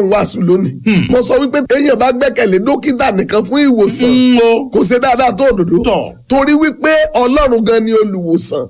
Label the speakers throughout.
Speaker 1: mò ń wàásù lónìí mo sọ wípé téèyàn bá gbẹ́kẹ̀lé dókítà nìkan fún ìwòsàn
Speaker 2: Mm, o.
Speaker 1: kò ṣe dáadáa tó òdòdó
Speaker 2: Tọ̀.
Speaker 1: torí wípé ọlọ́run gan ni olùwòsàn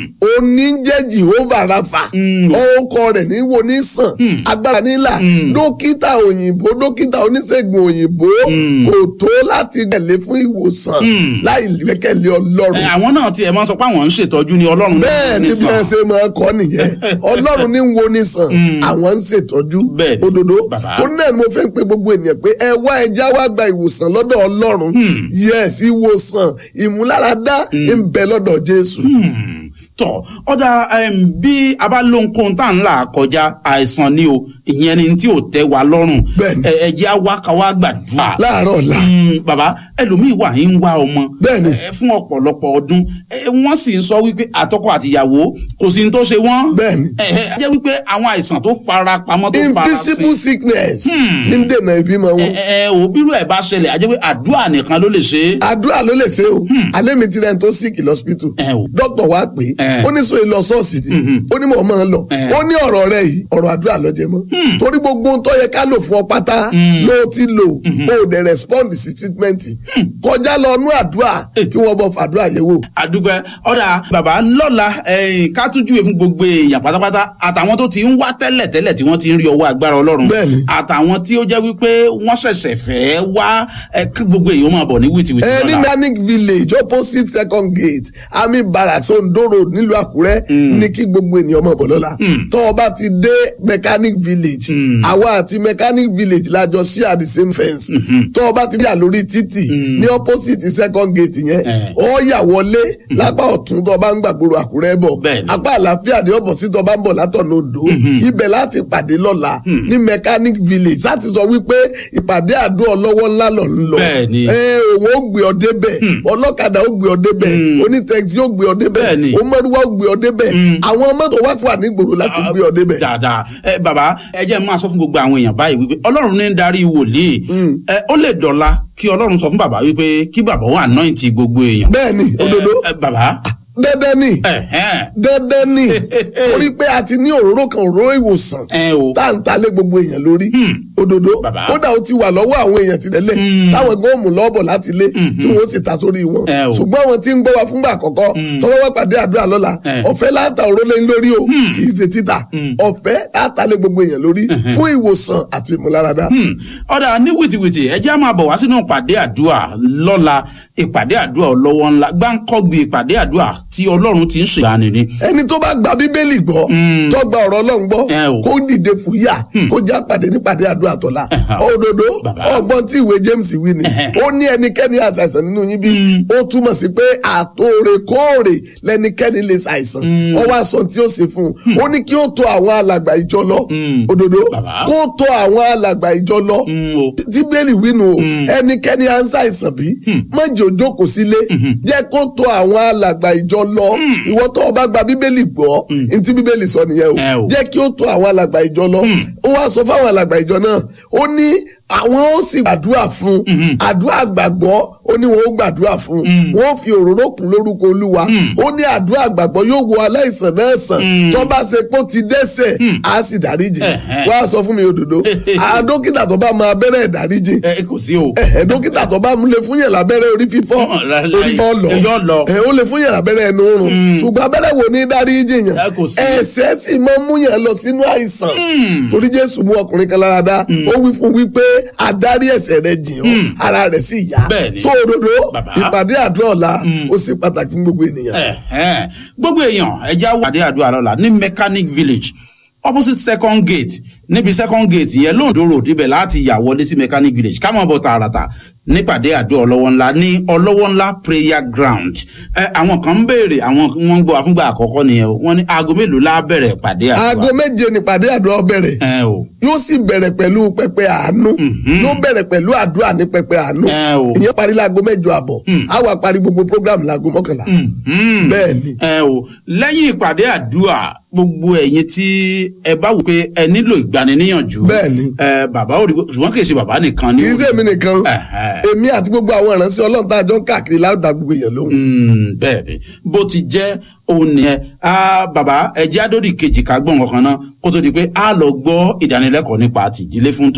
Speaker 1: òní ń jẹ́ jehovah rafa orúkọ rẹ̀ ní wo ní sàn agbára nílà dókítà òyìnbó dókítà oníṣègùn òyìnbó kò tó láti gbẹ̀lé fún ìwòsàn láì gbẹ́kẹ̀lé ọlọ́run
Speaker 2: Ẹ, àwọn náà tiẹ̀ máa ń sọ pé àwọn ń ṣètọ́jú ní ọlọ́run
Speaker 1: bẹ́ẹ̀ ni bí
Speaker 2: nísàn.
Speaker 1: wọ́n ṣe máa kọ́ nìyẹn ọlọ́run ní wo ní sàn àwọn ń ṣètọ́jú
Speaker 2: Bẹ́ẹ̀ ni,
Speaker 1: òdodo
Speaker 2: bàbá.
Speaker 1: tó náà ni mo fẹ́ pe gbogbo ènìyàn pé ẹ wá ẹja wá gba ìwòsàn lọ́dọ̀ ọlọ́run yes ìwòsàn ìmúláradá ń bẹ lọ́dọ̀ jésù
Speaker 2: Hmm, tọ ọdà em, bí a bá lóhunkóhun tá à ń là kọjá àìsàn ni o ìyẹn ni tí ò tẹ́ wa lọ́rùn
Speaker 1: Bẹ́ẹ̀ni.
Speaker 2: ẹ ẹ jẹ́ á wá ká wá gbàdúrà.
Speaker 1: láàárọ̀ ọ̀la
Speaker 2: Hmm, bàbá ẹlòmíì wà ń wá ọmọ
Speaker 1: Bẹ́ẹ̀ni.
Speaker 2: ẹ, fún ọ̀pọ̀lọpọ̀ ọdún ẹ, wọ́n sì ń sọ wípé àtọkọ àtìyàwó kò sí ní tó ṣe wọ́n.
Speaker 1: Bẹ́ẹ̀ni.
Speaker 2: ẹ ẹ jẹ́ wípé àwọn àìsàn tó fara pamọ́ tó fara sí.
Speaker 1: invisible sickness ní ń dènà ìbímọ wọn
Speaker 2: ẹ ẹ ò bírú ẹ̀ bá ṣẹlẹ̀ àjẹ́ pé àdúrà nìkan ló lè ṣe é.
Speaker 1: àdúrà ló lè ṣe o alẹ́ mi ti rẹ̀ tó sick lọ́sípítù
Speaker 2: Ẹ o.
Speaker 1: dókítà wa pè é
Speaker 2: Ẹ.
Speaker 1: ó ní sọ èlò ṣọ́ọ̀ṣì ni ó ní mọ̀ ọ́ máa ń lọ
Speaker 2: Ẹ.
Speaker 1: ó ní ọ̀rọ̀ rẹ yìí ọ̀rọ̀ àdúrà ló jẹ mọ́ torí gbogbo ohun tó yẹ ká lò fún ọ pátá ló ti lò ó dẹ̀ respond sí treatment kọjá lọ nú àdúrà kí wọ́n bọ̀ fàdúrà yẹ̀ wò.
Speaker 2: àdúpẹ́ ọ̀dà bàbá lọ́la ẹ̀yìn ká tún júwe fún gbogbo èèyàn pátápátá àtàwọn tó ti ń wá tẹ́lẹ̀ tẹ́lẹ̀ tí wọ́n ti ń rí ọwọ́ agbára ọlọ́run
Speaker 1: Bẹ́ẹ̀ni.
Speaker 2: àtàwọn tí ó jẹ́ wípé wọ́n ṣẹ̀ṣẹ̀ fẹ́ wá ẹ, kí gbogbo èèyàn máa bọ̀ ní wìtìwìtì
Speaker 1: ẹ ní
Speaker 2: lọ́la.
Speaker 1: manic village opposite second gate army barracks ondo road nílùú àkúrẹ́ ní kí gbogbo ènìyàn mọ̀ bọ̀ lọ́la tọ́ ọ bá ti dé mechanic village àwa àti mechanic village lájọ share the same fence tọ́ ọ bá ti yà lórí títì ní opposite second gate yẹn
Speaker 2: Eh.
Speaker 1: ọ yà wọlé lápá ọ̀tún tọ́ ọ bá ń gbàgbóró àkúrẹ́ bọ̀
Speaker 2: Bẹ́ẹ̀ni.
Speaker 1: apá àlàáfíà ní ọ̀bọ̀ sí tọ́ ọ bá ń bọ̀ látọ̀nà ondo ibẹ̀ láti pàdé lọ́la ní mechanic village láti sọ wípé ìpàdé àdó ọlọ́wọ́ ńlá lọ ń lọ
Speaker 2: Bẹ́ẹ̀ni.
Speaker 1: ẹ òun ó gbé ọ débẹ̀ ọlọ́kadà ó gbé ọ débẹ̀ onítẹ̀sí ó gbé ọ débẹ̀
Speaker 2: Bẹ́ẹ̀ni.
Speaker 1: ọmọdúnwá ó gbé ọ débẹ̀ àwọn mọ́tò wá sí wà nígboro láti gbé ọ débẹ̀.
Speaker 2: dáadáa ẹ bàbá ẹ jẹ́ máa sọ fún gbogbo àwọn èèyàn báyìí wípé ọlọ́run ní ń darí wòlíì ẹ ó lè dọ̀la kí ọlọ́run sọ fún bàbá wípé kí bàbá wà anoint gbogbo èèyàn.
Speaker 1: bẹ́ẹ̀ni òdodo
Speaker 2: ẹ, ẹ, bàbá
Speaker 1: dandan ni
Speaker 2: ẹ̀hẹ́n,
Speaker 1: dandan ni torí pé a ti ní òróró kan òróró ìwòsàn
Speaker 2: ẹ o
Speaker 1: tá à ń talé gbogbo èèyàn lórí òdodo
Speaker 2: Bàbá.
Speaker 1: kódà ó ti wà lọ́wọ́ àwọn èèyàn ti tẹ́lẹ̀ táwọn góòmù lọ́ọ̀bọ̀ láti lé tí wọ́n sì ta sórí wọn
Speaker 2: Ẹ o.
Speaker 1: ṣùgbọ́n àwọn tí ń gbọ́ wa fúngbà àkọ́kọ́ tọ́wọ́ wá pàdé àdúrà lọ́la
Speaker 2: Ẹ.
Speaker 1: ọ̀fẹ́ láta òró lé lórí o kì í ṣe títà ọ̀fẹ́ láta lé gbogbo èèyàn lórí fún ìwòsàn àti ìmúláradá.
Speaker 2: Hmm. ọ̀dà ní wìtìwìtì ẹ jẹ́ á máa bọ̀ wá sínú ìpàdé àdúrà lọ́la ìpàdé àdúrà ọlọ́wọ́ ńlá gbáǹkọ́gbì ìpàdé àdúrà tí ọlọ́run ti ń ṣègbani ni.
Speaker 1: ẹni tó bá gba bíbélì gbọ́ tó gba ọ̀rọ̀ ọlọ́run gbọ́
Speaker 2: Ẹ o.
Speaker 1: kó dìde fúyà kó já pàdé nípàdé àdúrà tọ́lá
Speaker 2: Ẹ̀hà.
Speaker 1: òdodo
Speaker 2: Bàbá.
Speaker 1: ọgbọ́n tí ìwé James wí ni
Speaker 2: Ẹ̀hẹ̀.
Speaker 1: ó ní ẹnikẹ́ni àṣàìsàn nínú yín bí ó túmọ̀ sí pé àtòrèkóòrè lẹnikẹ́ni lè ṣàìsàn ó wá sọ tí ó ṣe fún un ó ní kí ó tọ̀ àwọn alàgbà ìjọ lọ òdodo
Speaker 2: Bàbá.
Speaker 1: kó tọ̀ àwọn alàgbà ìjọ lọ
Speaker 2: Mm, o.
Speaker 1: tí bẹ́ẹ̀lì wínú o ẹnikẹ́ni à ń ṣàìsàn bí mọ̀jẹ̀ ò jókòó sílé jẹ́ kó tọ̀ àwọn alàgbà ìjọ lọ ìwọ tó o bá gba bíbélì gbọ́ ntí bíbélì sọ nìyẹn
Speaker 2: Ẹ
Speaker 1: o
Speaker 2: o.
Speaker 1: jẹ́ kí ó tọ̀ àwọn alàgbà ìjọ lọ ó wá sọ fáwọn alàgbà ìjọ náà ó ní àwọn ó sì gbàdúrà fún àdúrà gbàgbọ́ ó ní wọn ó gbàdúrà fún wọn ó fi òróró kún lórúkọ olúwa ó ní àdúrà gbàgbọ́ yóò wo aláìsàn náà sàn tó bá ṣe pé ó ti dẹ́ṣẹ̀ á sì dáríjì
Speaker 2: Ẹ̀hẹ́.
Speaker 1: wá sọ fún mi òdodo à dókítà tó bá máa bẹ̀rẹ̀ ìdáríjì
Speaker 2: ẹ kò sí o.
Speaker 1: ẹ dókítà tó bá mú lè fún yẹn lábẹ́rẹ́ orí fífọ́
Speaker 2: Láíláí.
Speaker 1: orí fọ́ lọ
Speaker 2: Yóò lọ.
Speaker 1: ẹ ó lè fún yẹn lábẹ́rẹ́ ẹnu rùn ṣùgbọ́n abẹ́rẹ́ wo ní dáríjì yẹn
Speaker 2: Ẹ kò sí.
Speaker 1: ẹ̀ṣẹ̀ sì máa ń mú yẹn lọ sínú àìsàn torí Jésù mú ọkùnrin kan lára dá ó wí fún wípé adarí ẹ̀ṣẹ̀ rẹ̀ jìn ọ́ ara rẹ̀ sì yá
Speaker 2: Bẹ́ẹ̀ni.
Speaker 1: tó òdodo
Speaker 2: Bàbá.
Speaker 1: ìpàdé àdúrà ọ̀la ó ṣe pàtàkì fún gbogbo ènìyàn.
Speaker 2: Ẹ̀hẹ́n. gbogbo èèyàn ẹja wàdí àdúrà lọ́la ní mechanic village opposite second gate níbi second gate yẹn lóńdó road ibẹ̀ láti yà wọlé sí mechanic village ká mọ̀ bọ̀ tààràtà nípàdé àdúrà ọlọ́wọ́ ńlá ní ọlọ́wọ́ ńlá prayer ground ẹ àwọn kan ń béèrè àwọn wọn ń gbọ́ àfúngbà àkọ́kọ́ nìyẹn o wọ́n ní aago mélòó la bẹ̀rẹ̀ ìpàdé
Speaker 1: aago
Speaker 2: àdúrà
Speaker 1: méje nípàdé àdúrà bẹ̀rẹ̀
Speaker 2: ẹ o
Speaker 1: yóò sì bẹ̀rẹ̀ pẹ̀lú pẹpẹ àánú yóò bẹ̀rẹ̀ pẹ̀lú àdúrà ní pẹpẹ àánú
Speaker 2: Ẹ o.
Speaker 1: ìyẹn parí láago mẹ́jọ àbọ̀ á wà parí gbogbo program láago mọ́kànlá
Speaker 2: Mhm.
Speaker 1: bẹ́ẹ̀ ni
Speaker 2: ẹ o lẹ́yìn ìpàdé àdúrà gbogbo ẹ̀yin tí ẹ bá wò pé ẹ nílò ìgbaniníyànjú
Speaker 1: Bẹ́ẹ̀ni.
Speaker 2: ẹ bàbá ò rí ṣùgbọ́n kì í ṣe bàbá nìkan ní
Speaker 1: kì í ṣe èmi nìkan
Speaker 2: Ẹ̀hẹ́.
Speaker 1: èmi àti gbogbo àwọn ìránṣẹ́ ọlọ́run tá a jọ ń káàkiri láwùjọ gbogbo èèyàn lóhùn.
Speaker 2: Mm, bẹ́ẹ̀ ni bó ti jẹ́ òun nìyẹn Ah, bàbá ẹjẹ́ àdódì kejì ká gbọ̀n kankan náà kó tó di pé a lọ gbọ́ ìdánilẹ́kọ̀ọ́ nípa àtìdílé fún